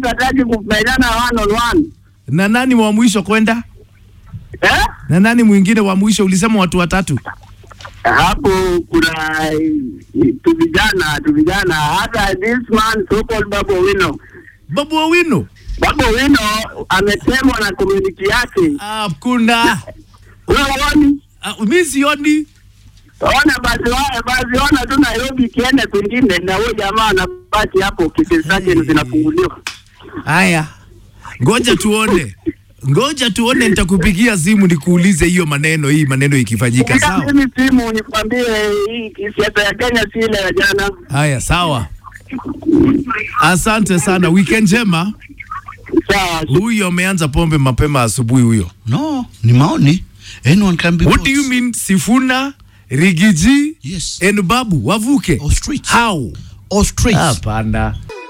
mtu hataki kupendana one on one. Na nani wa mwisho kwenda? Eh? Na nani mwingine wa mwisho? Ulisema watu watatu. Hapo kuna eh, tu vijana tu vijana hata this man so called Babu Wino. Babu Owino. Babu Wino ametemwa na community yake. Hakuna. Wewe uoni? Uh, mimi sioni. Ona basi wa- basi ona tu Nairobi kiende kwingine na huyo jamaa anabaki hapo kesi zake zinafunguliwa. Haya, ngoja tuone, ngoja tuone, nitakupigia simu nikuulize hiyo maneno, hii maneno ikifanyika. Piga Sawa. mimi simu nikwambie hii siasa ya Kenya si ile ya jana. Haya, sawa. Asante sana, weekend njema. Sawa. Huyo ameanza pombe mapema asubuhi huyo. No, ni maoni. Anyone can be What do you boss. mean Sifuna, Rigiji Yes. and Babu wavuke? Or streets. How? Or streets. Hapana.